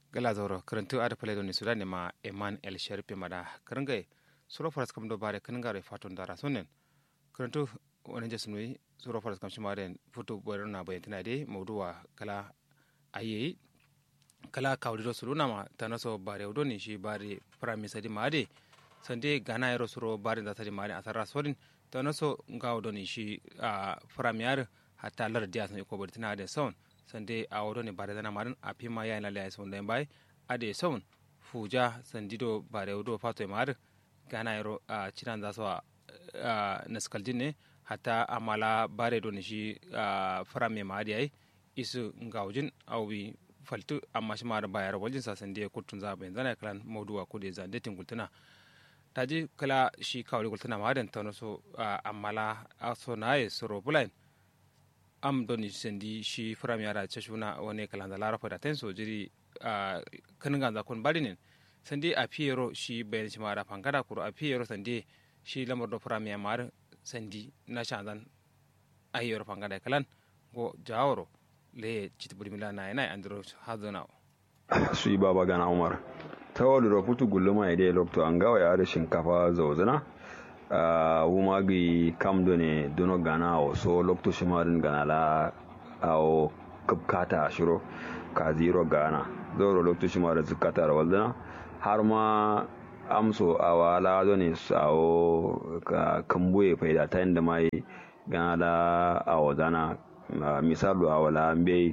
gala zoro karantu ada pale doni sudan ma eman el sharpe mada karangai suro faras kam do bare kananga re fatun dara sonen karantu wani jasnui suro faras kam shimaren futu borona bayantina de mawduwa kala ayi kala kawdido suruna ma tanaso bare doni shi bare prime sadi maade sande gana yaro suro bare da sadi maade asara sorin tanaso ngawo doni shi a prime yar hatta lar dia san ko bortina de son sande a wodo ne bare dana marin a pima ya ina laya son bai ade son fuja sandido bare wodo fato e mar gana yaro a cinan za so a naskaldin ne hatta amala bare do ne shi a frame ma ade ai isu ngawjin awi faltu amma shi mara bayar waljin sa sande kutun za bayan zana kalan mawduwa ko da zande tingultuna taji kala shi kawli gultuna ma dan tano so amala aso naye soro bulain am doni sendi shi fram yara chashuna wani kalanda lara fada ten so jiri a kanin ganza kun bari ne sandi a fiyero shi bayan shi mara fangada kuro a fiyero sandi shi lamar do fram ya mar sandi na shanzan ayyoro fangada kalan go jaworo le chiti buri mila na yana andro hazona shi baba gana umar ta wadda da putu gulluma ya dai lokto an gawa ya da shinkafa zauzana wuma gi kam do ne dono gana o so lokto shimarin gana la o kubkata shiro ka zero gana zoro lokto shimarin zukata da waldana har ma amso a wala do ne sawo ka kambuye faida ta inda mai gana la a wazana misalu a wala mbe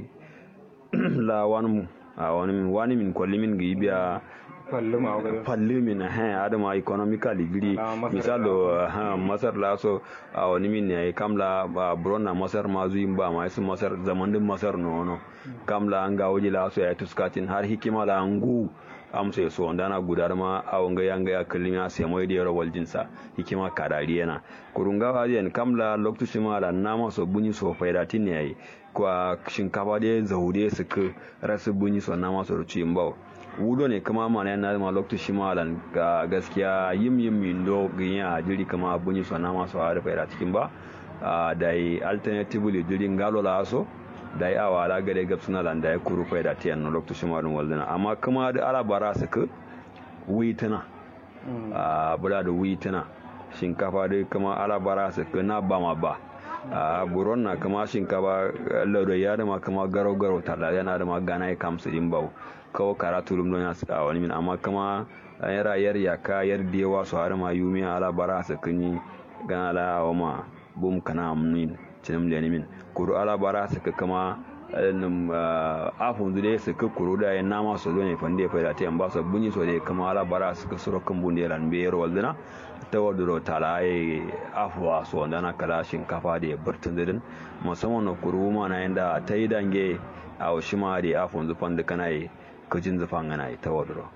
la wani a wani wani min kwalli min gi biya falli min ha adama economically giri misalo masar la so a wani min ne kamla bronna masar ma zuyin ba ma su masar zaman din masar no no kamla an ga waje la so ya tuskatin har hikima la ngu amsa so ndana gudar ma a wanga yanga ya kallimi a sai mai da yaro waljinsa hikima kadari yana kurunga wajen kamla lokacin ma la nama so bunyi so faida tin yayi kwa shinkafa da zaude su ka rasu bunyi so nama so ruci mbau wudo ne kama mana yana ma lokacin ma lan ga gaskiya yim yim min do ginya jiri kama bunyi so nama so har faida cikin ba da alternatively jiri ngalo la so da yi awala gare gab suna da ya kuru fai da tiyan na lokacin marin waldina amma kuma da ala bara su ka witina a bula da witina shinkafa da kuma ala bara su ka na ba ma ba a buron na kama shinkafa lauda ya da ma kama garo garo tala yana da ma gana ya kamsu din bau kawo karatu rum don ya a wani min amma kama yara yar yaka yar dewa su har ma yumi ala bara su kan yi gana la wa ma bum kana amin cinim leni min kuru ala bara su ka kama num afun zude su ka kuru da yan nama su ne fande fa da ta yan ba su bunyi so de kama ala bara su ka suro kan bunde ran be yero waldina ta waduro tala ai afuwa so na kala shinkafa da burtun didin musamman na kuru ma na yanda ta yi dange a shima da afun zufan da kana yi kajin zufan gana yi ta waduro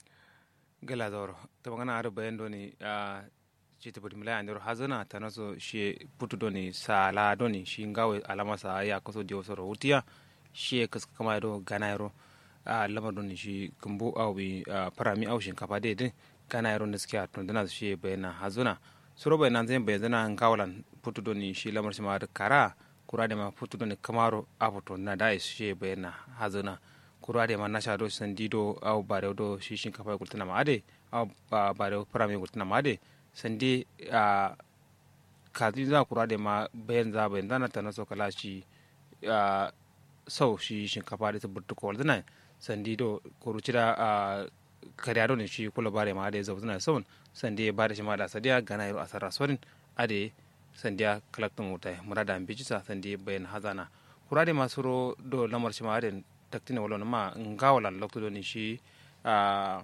gala zauro ta magana har bayan doni cita budi mila andiro hazana tanaso shi putu doni sala doni shi ngawe alama sa ya kaso dio soro utiya shi kas kama do ganayro a lamar doni shi kumbu au bi parami au shin kafa de din ganayro ne suke atun dana shi bayana hazuna suro bayana zan bayana ngawalan putu doni shi lamar shi ma da kara kura da ma putu doni kamaro abuto na da shi bayana hazuna kura da ma nasha do sandido au bare do shi shin kafa gultana ma ade au bare parami gultana ma ade sande a kazi za kura da ma bayan za bayan zana ta na so kala shi a sau shi shinkafa da ta burtu kowal zana sandi do kuruci da a kariya ne shi kula bare ma da ya zauzi na saun sandi ya bada shi ma da sadiya gana yaro a sarra sorin ade sandiya kalaktan wuta murada an bijisa sandi bayan hazana kura da masu ro do lamar shi ma da taktina wala ma ngawalan lokto do ni shi a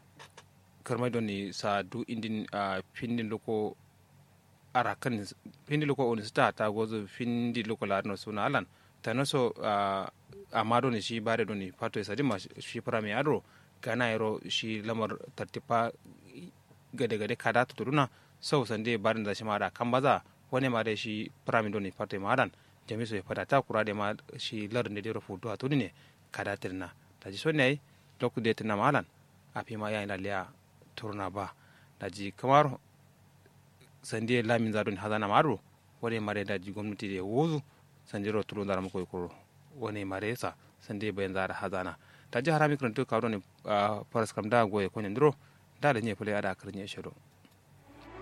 karmai don ni sa du indin a findin loko ara kan findin loko on sta ta gozo findi loko la no suna alan ta no so a ma don shi bare don ni fato sa ma shi fara mi adro gana yaro shi lamar tartipa gade gade kada to turuna sau sande barin da shi ma da kan baza wani ma da shi fara mi don ni fato ma alan jami so ya fada ta kura da ma shi lar ne da foto a tuni ne kada tirna ta ji so ne lokku de tirna ma alan a fi ma yayin liya turna ba daji kamar sande lamin zadon hazana maro wani mare daji gwamnati da wuzu sande ro tulun zara mako kuro wani mare sa sande bayan zara hazana ta ji harami kan to kawo ne faras kam da goye ko ne ndro da da nye pele ada karnye shiro